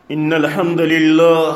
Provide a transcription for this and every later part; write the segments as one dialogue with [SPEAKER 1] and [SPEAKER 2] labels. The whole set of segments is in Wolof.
[SPEAKER 1] إن الحمد لله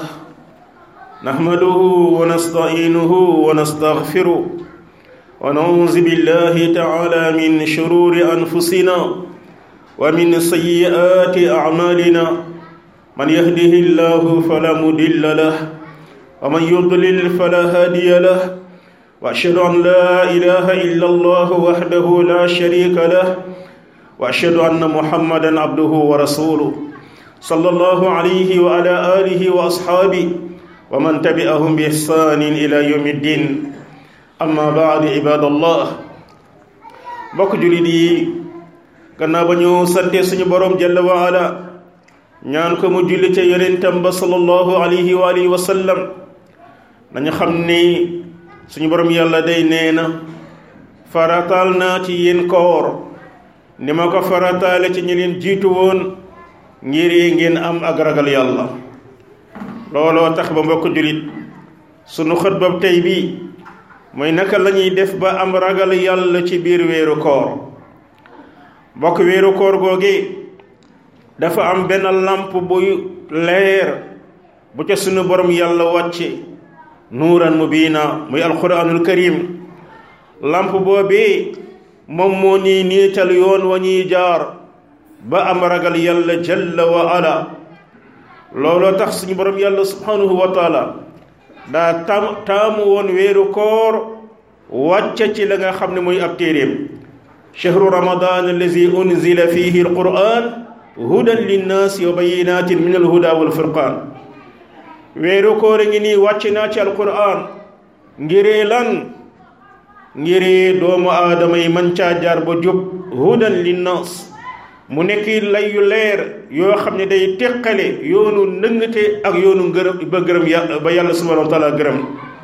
[SPEAKER 1] نحمده ونستعينه ونستغفره ونعوذ بالله تعالى من شرور أنفسنا ومن سيئات أعمالنا من يهده الله فلا مضل له ومن يضلل فلا هادي له وأشهد أن لا إله إلا الله وحده لا شريك له وأشهد أن محمدا عبده ورسوله صلى الله عليه وعلى آله وأصحابه ومن تبعهم بإحسان إلى يوم الدين أما بعد عباد الله bokk jullit yi gannaaw ba ñu sante suñu borom jalla wa ala ñaan ko mu julli ca yonentam ba sallallahu alayhi wa alihi wa sallam nañu xam ni suñu borom yàlla day nee na farataal naa ci yéen koor ni ma ko farataale ci ñi leen jiitu woon ngir ngeen am ak ragal yàlla looloo tax ba mbokk jullit sunu xutba tey bi mooy naka la ñuy def ba am ragal yàlla ci biir weeru koor mbokk weeru koor googi dafa am benn làmp buy leer bu ca sunu borom yàlla wàcce nuuran mubiina muy alquranul karim làmp boobee moom moo nii niital yoon wa ñuy jaar ba am ragal yàlla jalla wa ala looloo tax suñu borom yàlla subhanahu wa taala daa tam taamu woon weeru koor wàcce ci la nga xam ne mooy ab téeréem chahru ramadan allazi unzila fihi alquran hudan linnaasi wa bayinatin min alhuda walfurqan weeru koor a ngi nii wàcc naa ci alquran ngiree lan ngiree doomu aadama yi man caa jaar ba jub hudan linnaas mu nekk lay yu leer yoo xam ne day teqale yoonu nëngate ak yoonu ngërëm ba gërëm yàlla ba yàlla subhanahu wa taala gërëm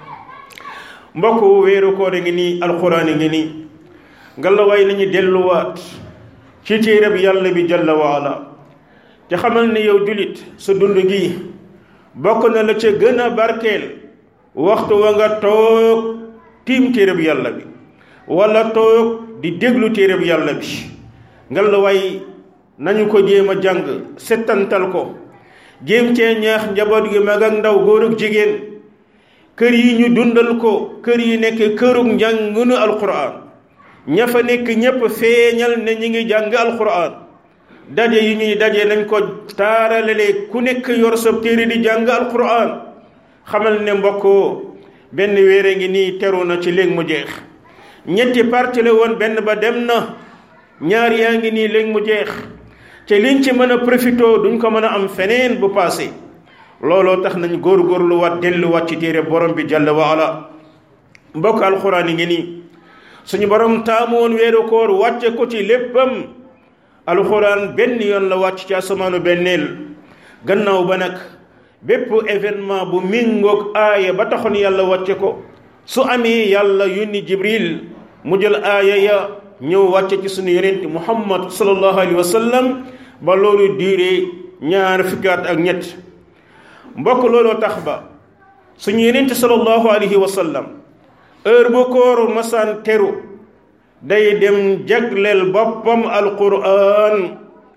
[SPEAKER 1] mbokk weeru koor a ngi nii alquran a ngi nii ngalawaay nañu delluwaat ci téereb yàlla bi jalla wa ala te xamal ne yow julit sa dund gi bokk na la ca gën a barkeel waxtu wa nga toog tiim téereb yàlla bi wala toog di déglu téereb yàlla bi ngalawaay nañu ko jéem a jàng settantal ko jéem cee ñaax njaboot gi mag ak ndaw góor ak jigéen kër yi ñu dundal ko kër yi nekk kërug njàngunu alquran ña fa nekk ñépp feeñal ne ñi ngi jàng alquran daje yi ñuy daje nañ ko taaralale ku nekk yor sa téere di jàng alquran xamal ne mbokkoo benn wéere ngi nii teru na ci léegi mu jeex ñetti parti la woon benn ba dem na ñaar yaa ngi nii léegi mu jeex te liñ ci mën a profité duñ ko mën a am feneen bu passé looloo tax nañ góorgóorlu waat delluwaat ci téere borom bi jalla wa ala mbokk alquran yi ngi nii suñu borom taamu woon weeru koor wàcce ko ci léppam alxuraan benn yoon la wàcc ci asamaanu benneel gannaaw ba nag bépp événement bu mingoog aaya ba taxoon yàlla wàcce ko su amee yàlla yónni jibril mu jël aaya ya ñëw wàcce ci suñu yonent muhammad sallallahu alayhi wa sallam ba loolu diire ñaar fukkaat ak ñett mbokk looloo tax ba suñu yonent sallallahu alayhi wa sallam heure bu kooru masaan teru day dem jagleel boppam alquran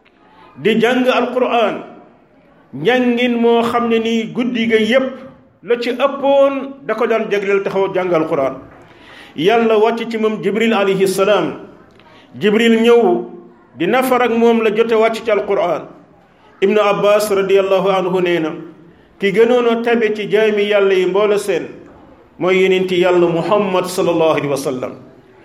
[SPEAKER 1] di jàng alquran njàngin moo xam ne nii guddi ga yépp la ci ëppoon da ko daan jagleel taxaw jàng alquran yàlla wàcc ci moom jibril alayhi salaam jibril ñëw di nafar ak moom la jote wàcc ci alquran ibnu abbas radiallahu anhu nee na ki gënoon a tabe ci jaami yàlla yi mboola seen mooy yenenti yàlla muhammad sallallahu alayhi wa sallam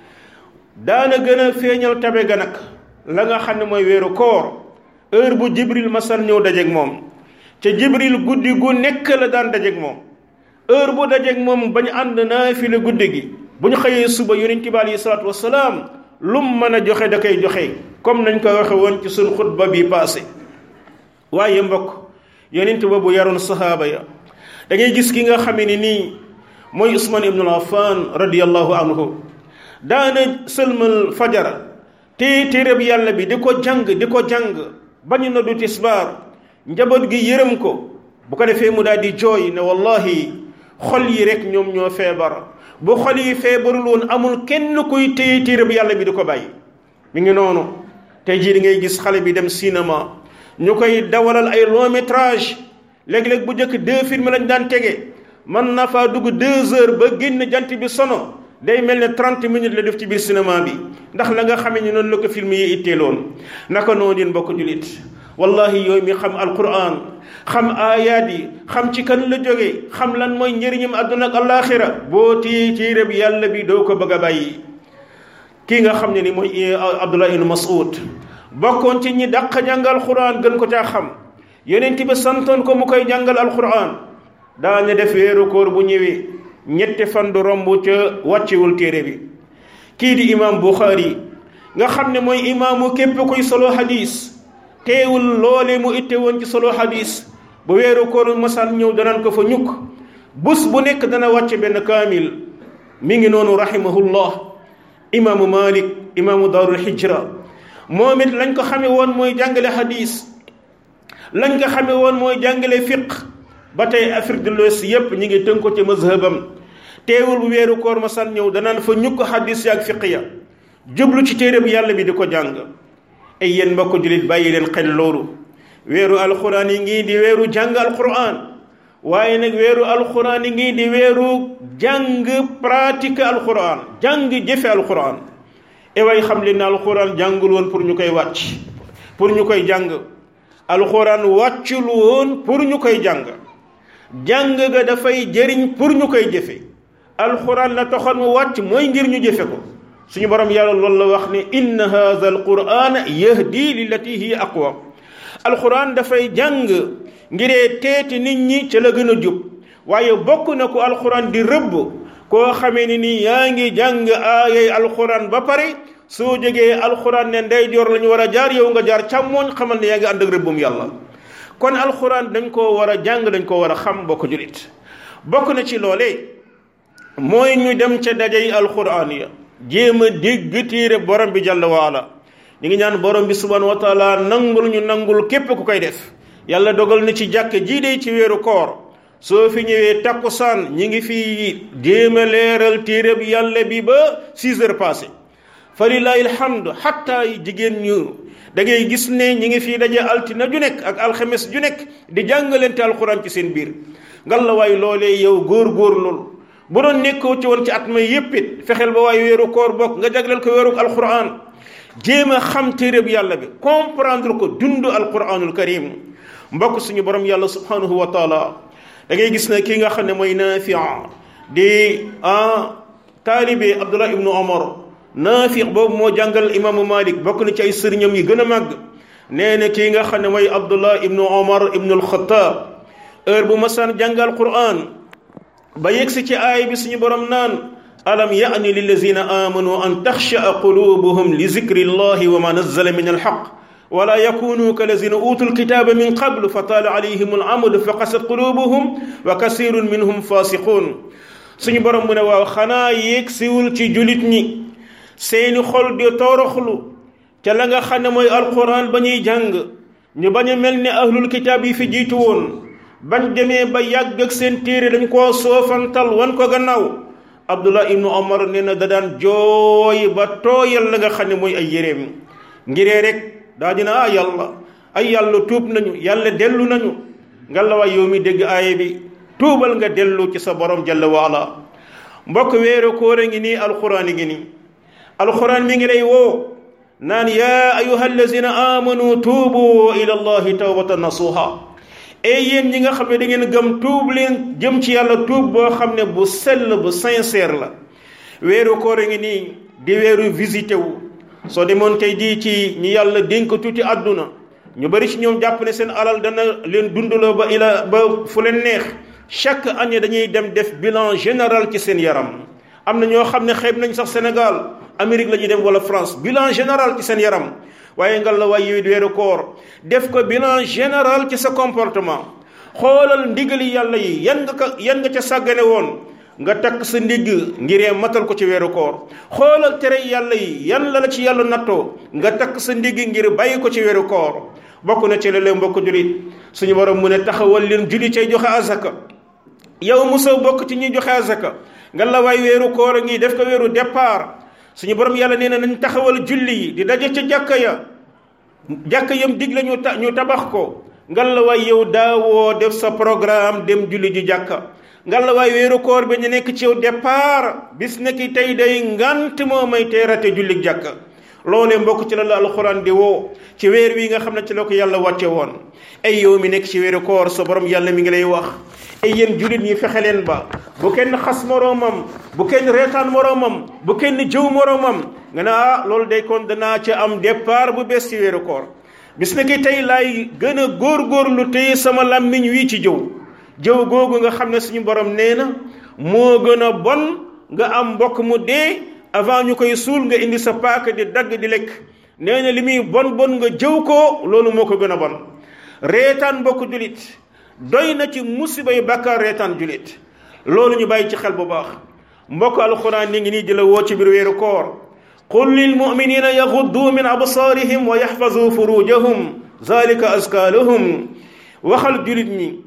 [SPEAKER 1] daana gën a feeñal tabe ga nag la nga xam ne mooy weeru koor heure bu jibril masal ñëw dajeeg moom ca jibril guddi gu nekk la daan dajeeg moom heure bu dajeeg moom bañ ànd naa fi la guddi gi bu ñu xëyee suba yonent bi alayhi salaatu wasalaam lum mën a joxe da koy joxe comme nañ ko waxe woon ci suñ xutba bi passé waaye mbokk yonent ba bu yaroon sahaaba ya da ngay gis ki nga xamee ni nii mooy usman ibnul affan radiallahu anhu daana sëlmal fajara te téereb yàlla bi di ko jàng di ko jàng bañu na du tisbaar njaboot gi yërëm ko bu ko defee mu daal di jooy ne wallahi xol yi rek ñoom ñoo feebar bu xol yi feebarul woon amul kenn kuy téye téereb yàlla bi di ko bàyyi mi ngi noonu tey jii di ngay gis xale bi dem cinéma ñu koy dawalal ay long métrage léeg-léeg bu njëkk deux films lañ daan tege mën na faa dugg deux heures ba génn jant bi sono day mel ne trente minutes la def ci biir cinéma bi ndax la nga xamee ni noonu la ko film yi itteeloon naka noonu yéen mbokk julit wallahi yooyu mi xam alquran xam aayaat yi xam ci kan la jógee xam lan mooy njëriñam àdduna ak alaxira boo tii téere bi yàlla bi doo ko bëgg a bàyyi kii nga xam ne ni mooy abdullah ibn mas'ud bokkoon ci ñi dàq jàngal alquran gën ko caa xam yonent bi santoon ko mu koy jàngal alquran daane def weeru koor bu ñëwee ñetti fan du romb ca wàccewul téere bi kii di imam buxaari nga xam ne mooy imaamu képp kuy solo hadis teewul loole mu itte woon ci solo hadis bu weeru koor masal ñëw danaan ko fa ñukk bés bu nekk dana wàcce benn kaamil mi ngi noonu rahimahullah imaamu malik imaamu daarul hijra moom it lañ ko xame woon mooy jàngale hadis lañ ko xame woon mooy jàngale fiq ba tey Afrique de l'Ouest yépp ñi ngi tënk ko ci mazhabam teewul bu weeru koor ma san ñëw danaan fa ñukk xaddis ya ak fiq ya jublu ci téere bi yàlla bi di ko jàng ay yéen mbokk jullit bàyyi leen xel loolu weeru alxuraan yi ngi di weeru jàng alxuraan waaye nag weeru alxuraan yi ngi di weeru jàng pratique alxuraan jàng jëfe alxuraan e way xam leen ne alxuraan jàngul woon pour ñu koy wàcc pour ñu koy jàng alxuraan wàccul woon pour ñu koy jàng jàng ga dafay jëriñ pour ñu koy jëfe alxuraan la taxoon mu wàcc mooy ngir ñu jëfe ko suñu borom yàlla loolu la wax ne inna hadha alquran yahdi lillati hiya aqwa alxuraan dafay jàng ngiree teeti nit ñi ca la gën a jub waaye bokk na ko alxuraan di rëbb koo xamee ni nii yaa ngi jàng aayay alxuraan ba pare soo jógee alxuraan ne ndeyjoor la ñu war a jaar yow nga jaar càmmooñ xamal ne yaa ngi ànd ak rëbbum yàlla kon alxuraan dañ koo war a jàng dañ koo war a xam bokk julit bokk na ci loolee mooy ñu dem ca dajey alxuraan ya jéem a dégg téere borom bi jàll waala ñu ngi ñaan borom bi subhanahu wa taala nangul ñu nangul képp ku koy def yàlla dogal na ci jàkk jii de ci weeru koor soo fi ñëwee takkusaan ñi ngi fi jéem a leeral téere bi yàlla bi ba six heures passé fa lillahi alhamdu xatta jigéen ñu da ngay gis ne ñi ngi fii daje altina ju nekk ak alxames ju nekk di jàngalante alxuraan ci seen biir ngalla waay loolee yow góor-góor lool bu doon nekkoo ci woon ci at may yépp it fexeel ba waaye weeru koor bokk nga jagleel ko weeru alxuraan jéem a xam téere bi yàlla bi comprendre ko dund alxuraanul karim mbokk suñu borom yàlla subhanahu wa taala da ngay gis ne kii nga xam ne mooy Naafi' di ah taalibe Abdullah ibnu Omar Naafi' boobu moo jàngal imaamu Malik bokk na ci ay sëriñam yi gën a màgg nee na kii nga xam ne mooy Abdullah ibnu Omar ibnu al-Khattab heure bu masaan jàngal Qur'an ba yegsi ci aay bi suñu borom naan alam yaani lillazina amanu an taxshaa qulubuhum li zikri llahi wa ma nazzala min alxaq wala yakunu kalazina utu lkitaba min qablu fa taala alayhim alamadu fa qasat qulubuhum wa kasirun minhum fasiqun suñu borom mu ne waaw xanaa yéeg siwul ci julit ñi seeni xol di toroxlu ca la nga xam ne mooy alquran ba ñuy jàng ñu bañ a mel ni ahlul kitaab yi fi jiitu woon bañ demee ba yàgg ak seen téere dañ koo soofantal wan ko gannaaw abdullah ibnu omar nee na da daan jooy ba tooyal la nga xam ne mooy ay yéreem ngiree rek daa dina ah yàlla ay yàlla tuub nañu yàlla dellu nañu nga la waay yow mi dégg aaye bi tuubal nga dellu ci sa borom jalla waala mbokk weeru koor a ngi nii alxuraan ngi nii alxuraan mi ngi lay woo naan yaa ayuha allazina amanu tuubu ila allahi tawbatan nasuha et yéen ñi nga xam ne da ngeen gëm tuub leen jëm ci yàlla tuub boo xam ne bu sell bu sincère la weeru koor a ngi nii di weeru visité wu soo demoon tey jii ci ñi yàlla dénk tuuti àdduna ñu bari ci ñoom jàpp ne seen alal dana leen dundaloo ba ila ba fu leen neex chaque année dañuy dem def bilan général ci seen yaram am na ñoo xam ne xeeb nañ sax Sénégal Amérique la ñuy dem wala France bilan général ci seen yaram waaye ngal la waay yow weeru koor def ko bilan général ci sa comportement xoolal ndigali yàlla yi yan nga ko yan nga ca sàggane woon nga takk sa ndigg ngiree matal ko ci weeru koor xoolal tere yàlla yi yan la la ci yàlla nattoo nga takk sa ndigg ngir bàyyi ko ci weeru koor bokk na ci léeg-léeg mbokk julit suñu borom mu ne taxawal leen julli cay joxe azaka yow musa bokk ci ñuy joxe azaka nga la waay weeru koor a ngi def ko weeru départ suñu borom yàlla nee na nañ taxawal julli yi di daje ca jàkka ya jàkka yam dig la ñu ta ñu tabax ko ngal la waay yow daawoo def sa programme dem julli ji jàkka ngal la waay weeru koor bi ñu nekk ci yow départ bis nekki tey day ngant moo may teerate julli jàkka loolee mbokk ci la la alxuraan di woo ci weer wi nga xam ne ci la ko yàlla wàcce woon ay yow mi nekk ci weeru koor sa borom yàlla mi ngi lay wax ay yéen jullit ñi fexe leen ba bu kenn xas moroomam bu kenn reetaan moroomam bu kenn jëw moroomam nga ne ah loolu day kon danaa ca am départ bu bees ci weeru koor bis na ki tey laay gën a góorgóorlu téye sama làmmiñ wii ci jëw jëw googu nga xam ne suñu borom nee na moo gën a bon nga am mbokk mu dee avant ñu koy suul nga indi sa paaka di dagg di lekk nee na li muy bon bon nga jëw ko loolu moo ko gën a bon reetaan mbokk julit doy na ci musibay bàkkaar reetaan julit loolu ñu bàyyi ci xel bu baax mbokk alxuraan ni ngi nii di la woo ci biir weeru koor qul lil muminina yaxuddu min absaarihim wa yaxfazu furujahum zalika aska lahum waxal julit ñi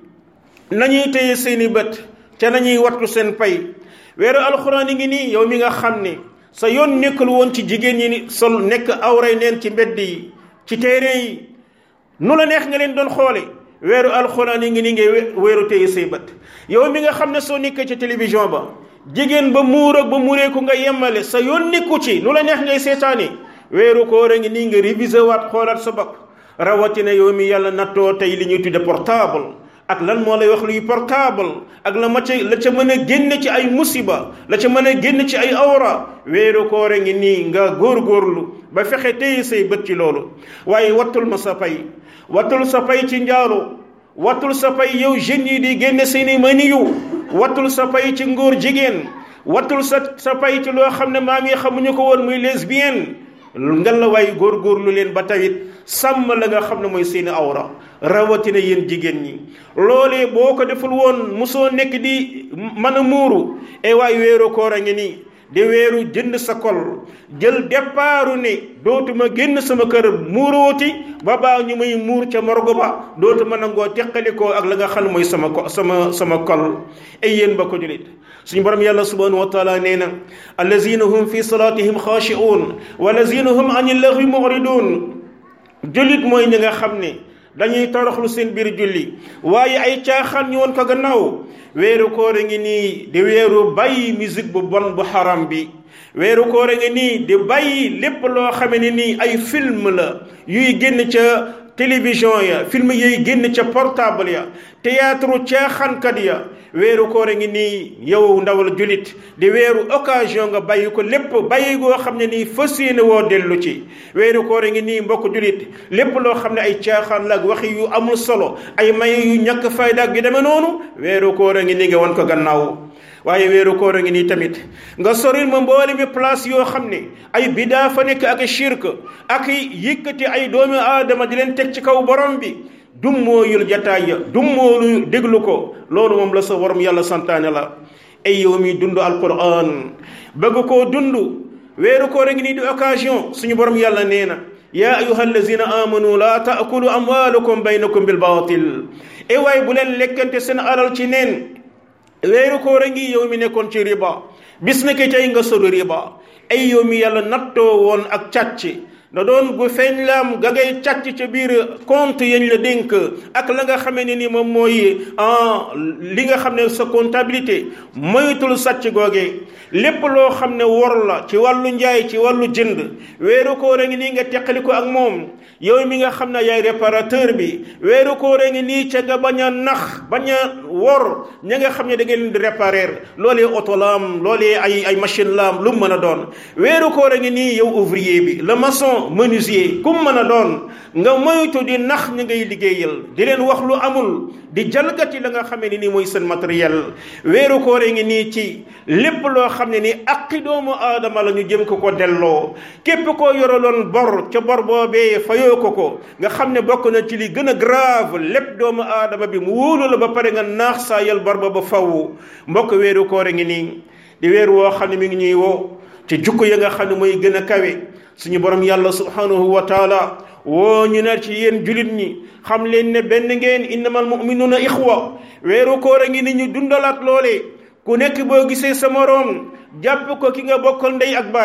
[SPEAKER 1] nañuy téye seeni bët te nañuy wattu seen pay weeru alxuraan yi ngi nii yow mi nga xam ne sa yoon nekkul woon ci jigéen ñi ni sol nekk awray neen ci mbedd yi ci téere yi nu la neex nga leen doon xoole weeru alxuraan yi ngi nii ngay weeru téye say bët yow mi nga xam ne soo nekkee ci télévision ba jigéen ba muur ak ba mureeku nga yemmale sa yoon nekku ci nu la neex ngay seetaani weeru koor a ngi nii nga révisé waat xoolaat sa bopp rawatina yow mi yàlla nattoo tey li ñuy tudde portable ak lan moo lay wax luy portable ak la ma ca la ca mën a génn ci ay musiba la ca mën a génn ci ay awra weeru koor a ngi nii nga góorgóorlu ba fexe téye say bët ci loolu waaye wattul ma sa pay wattul sa pay ci njaalo wattul sa pay yow jeunes yi di génne seeni maniyu wattul sa pay ci ngóor jigéen wattul sa sa pay ci loo xam ne maam yi xamuñu ko woon muy lesbienne nga la waay góorgóorlu leen ba tawit sàmm la nga xam ne mooy seeni awra rawatina yéen jigéen ñi loolee boo ko deful woon mosoo nekk di mën a muuru e waay weeru koor a ngi nii di weeru jënd sa kol jël départu ne dootuma génn sama kër muurooti ba baa ñu may muur ca morgo ba dootuma nangoo teqalikoo ak la nga xam ne mooy sama ko sama sama kol ay yéen ba ko julit suñu borom yàlla subhanahu wa taala nee na allazina hum fi salatihim xaashi'un wa allazina hum ani laghwi mu'ridun jullit mooy ñi nga xam ne dañuy toroxlu seen biir julli waaye ay caaxaan ñu woon ko gannaaw weeru koor a ngi nii di weeru bàyyi musique bu bon bu xaram bi weeru koor a ngi nii di bàyyi lépp loo xame ne nii ay film la yuy génn ca télévision ya film yooyu génn ca portable ya théâtre caaxaankat ya weeru koor a ngi nii yow ndawal julit di weeru occasion nga bàyyi ko lépp bàyyi goo xam ne nii fas yéene woo dellu ci weeru koor a ngi nii mbokk julit lépp loo xam ne ay caaxaan la ak waxi yu amul solo ay maye yu ñàkk fayda ak yu demee noonu weeru koor a ngi nii nga wan ko gannaaw waaye weeru koor a ngi nii tamit nga soril ma mboole mi place yoo xam ne ay bidaa fa nekk ak shirk ak yëkkati ay doomi aadama di leen teg ci kaw borom bi dum mooyul jataay ya dum moolu déglu ko loolu moom la sa borom yàlla santaane la ay yow mi dund alquran bëgg koo dund weeru koor a ngi nii di occasion suñu borom yàlla nee na yaa ayuha allazina amanu laa taakulu amwaalakum baynakum bil baatil e waay bu leen lekkante seen alal ci neen weeru koor a ngi yow mi nekkoon ci riba bis na ki tey nga sori riba ay yow mi yàlla nattoo woon ak càcc na doon gu feeñ laam ga ngay càcc ca biir compte yañ la dénk ak la nga xamee ne ni moom mooy li nga xam ne sa comptabilité moytul sàcc googe lépp loo xam ne wor la ci wàllu njaay ci wàllu jënd weeru koor a ngi nii nga teqali ko ak moom yow mi nga xam ne yaay réparateur bi weeru koor a ngi nii ca nga bañ a nax bañ a wor ña nga xam ne da ngeen di réparer loolee oto laam loolee ay ay machine laam lu mu mën a doon weeru koor a ngi nii yow ouvrier bi le maçon menuisier kum mën a doon nga moytu di nax ñi ngay liggéeyal di leen wax lu amul di jalgati la nga xamee ne nii mooy seen matériel weeru koor a ngi nii ci lépp loo xam ne ni aqi doomu aadama la ñu jëm ko ko delloo képp koo yoraloon bor ca bor boobee fayoo ko ko nga xam ne bokk na ci li gën a grave lépp doomu aadama bi mu wóolu la ba pare nga naax saa yal bor ba ba faw mbokk weeru koor a ngi nii di weeru woo xam ne mi ngi ñuy woo ci jukko ya nga xam ne mooy gën a kawe suñu borom yàlla subhanahu wa taala woo ñu ne ci yéen julit ñi xam leen ne benn ngeen innamal mu'minuna ixwa weeru koor a ngi ni ñu dundalaat loolee ku nekk boo gisee sa moroom jàpp ko ki nga bokkal ndey ak bàyyi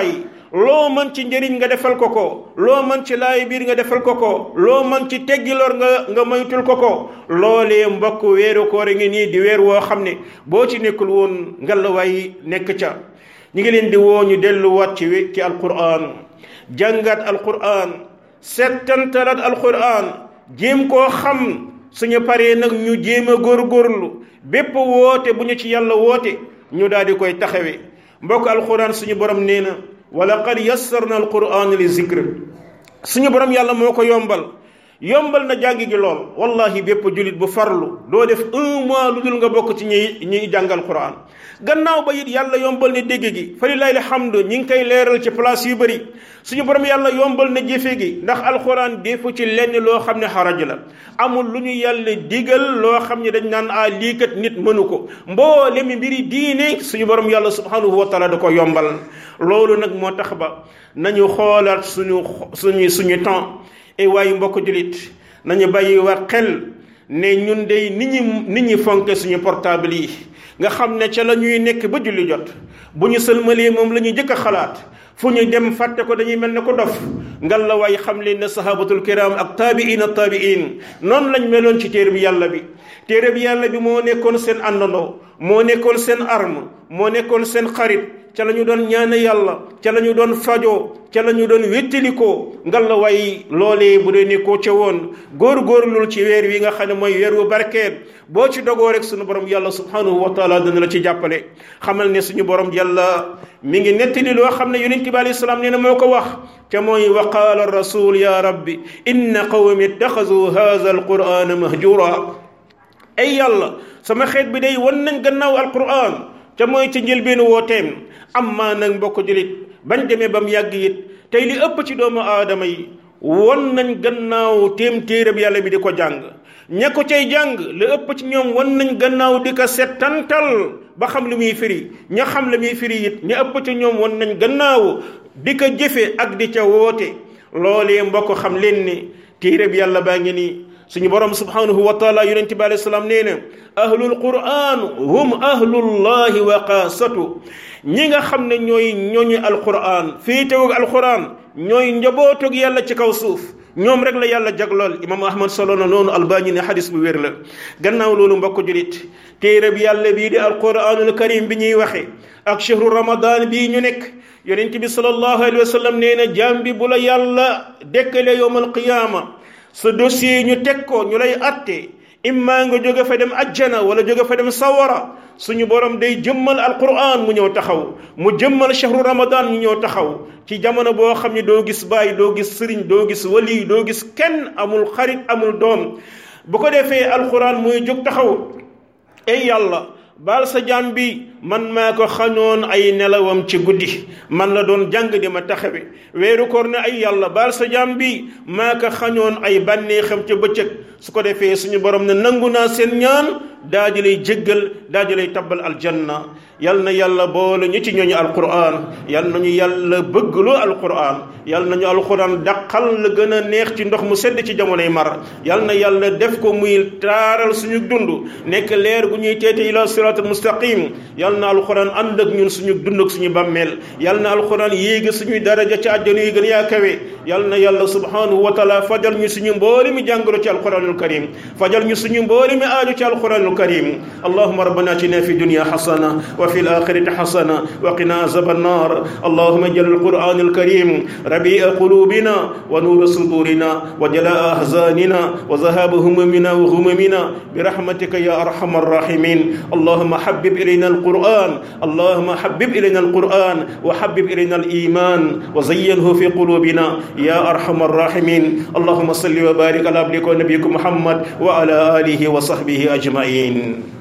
[SPEAKER 1] loo mën ci njëriñ nga defal ko ko loo mën ci laay biir nga defal ko ko loo mën ci teggiloor nga nga moytul ko ko loolee mbokk weeru koor ngi nii di weer woo xam ne boo ci nekkul woon ngalawaay nekk ca ñi ngi leen di woo ñu delluwaat ci ci alquran jàngat alquran settantalaat alquran jéem koo xam suñu paree nag ñu jéem a góorgóorlu bépp woote bu ñu ci yàlla woote ñu daal di koy taxawee mbokk alquran suñu borom nee na wa laqad yassarna alquran li zikr suñu borom yàlla moo ko yombal yombal na jàng gi lool wallahi bépp julit bu farlu doo def un mois lu dul nga bokk ci ñi ñiy jàngal quran gannaaw ba it yàlla yombal na dégg gi fa lillahi alhamdu ñi ngi koy leeral ci place yu bëri suñu borom yàlla yombal na jëfe gi ndax alquran defu ci lenn loo xam ne xaraj la amul lu ñu yàlla digal loo xam ne dañ naan a lii kat nit mënu ko mboolem mbiri diine suñu borom yàlla subhanahu wa taala da ko yombal loolu nag moo tax ba nañu xoolaat suñu suñu suñu temps et waaye mbokk julit nañu bàyyi war xel ne ñun day nit ñi nit ñi fonke suñu portable yi nga xam ne ca la ñuy nekk ba julli jot bu ñu sëlmalee moom la ñuy jëkk a xalaat fu ñu dem fàtte ko dañuy mel ne ko dof ngal la waay xam leen ne sahabatul kiram ak taabiin ak taabiin noonu lañ meloon ci téere bi yàlla bi téere bi yàlla bi moo nekkoon seen àndandoo moo nekkoon seen arme moo nekkoon seen xarit ca la ñu doon ñaane yàlla ca la ñu doon fajoo ca la ñu doon wéttalikoo ngal la way loolee bu dee nekkoo ca woon góor-góorlul ci weer wi nga xam ne mooy weer wu barkeel boo ci dogoo rek suñu borom yàlla subhanahu wa taala dana la ci jàppale xamal ne suñu borom yàlla mi ngi nettali loo xam ne yonent bi alayhi salaam nee na moo ko wax ca mooy wa qaala rasul ya rabbi inna qawmi ittaxazu hadha alqurana mahjura ay yàlla sama xeet bi day wan nañ gannaaw alquran ca mooy ca njëlbeenu wooteem am maa nag mbokk julit bañ demee ba mu yàgg it tey li ëpp ci doomu aadama yi won nañ gannaaw téem téereb yàlla bi di ko jàng ña ko cay jàng li ëpp ci ñoom won nañ gannaaw di ko settantal ba xam li muy firi ña xam li muy firi it ña ëpp ci ñoom won nañ gannaaw di ko jëfe ak di ca woote loolee mbokk xam leen ni téereb yàlla baa ngi nii suñu borom subhanahu wa taala yonent bi alayhi salaam nee na ahlul quran hum ahlullahi wa qaasatu ñi nga xam ne ñooy ñooñu alquran féetewug alquran ñooy njabootug yàlla ci kaw suuf ñoom rek la yàlla jaglool imam ahmad solo na noonu albani ne xadis bu wér la gannaaw loolu mbokk julit téere bi yàlla bii di alquranul karim bi ñuy waxe ak chehru ramadan bii ñu nekk yonent bi sallallahu alayhi wa sallam nee na jaam bi bu la yàlla dekkale yowm alqiyaama sa dossier ñu teg ko ñu lay atte imma nga jóge fa dem ajjana wala jóge fa dem sawara suñu borom day jëmmal alquran mu ñëw taxaw mu jëmmal shahru ramadan ñu ñëw taxaw ci jamono boo xam ne doo gis baay doo gis sëriñ doo gis wali doo gis kenn amul xarit amul doom bu ko defee alquran muy jóg taxaw ay yàlla baal sa jaam bi man maa ko xañoon ay nelawam ci guddi man la doon jàng di ma taxawe weeru koor ne ay yàlla baal sa jaam bi maa ko xañoon ay bànneexam ca bëccëg su ko defee suñu borom ne nangu naa seen ñaan daa di lay jéggal daa di lay tabbal aljanna yal na yàlla boole ñu ci ñooñu alquran yal nañu yàlla bëggloo alquran yal nañu alquran daqal la gën a neex ci ndox mu sedd ci jamonoy mar yal na yàlla def ko muy taaral suñu dund nekk leer gu ñuy teete ila sirat mustaqim yal na alquran ànd ak ñun suñu dund ak suñu bàmmeel yal na alquran yéegi suñuy daraja ci àjjana yi gën yaa kawe yal na yàlla subhanahu wa taala fajal ñu suñu mbooli mi jàngoro ci alquranul karim fajal ñu suñu mbooli mi aaju ci alquranul karim allahuma rabbana atina fi dunya hasana وفي الآخرة حسنة وقنا عذاب النار اللهم اجعل القرآن الكريم ربيع قلوبنا ونور صدورنا وجلاء أحزاننا وذهاب همومنا وغمومنا برحمتك يا أرحم الراحمين اللهم حبب إلينا القرآن اللهم حبب إلينا القرآن وحبب إلينا الإيمان وزينه في قلوبنا يا أرحم الراحمين اللهم صل وبارك على عبدك ونبيك محمد وعلى آله وصحبه أجمعين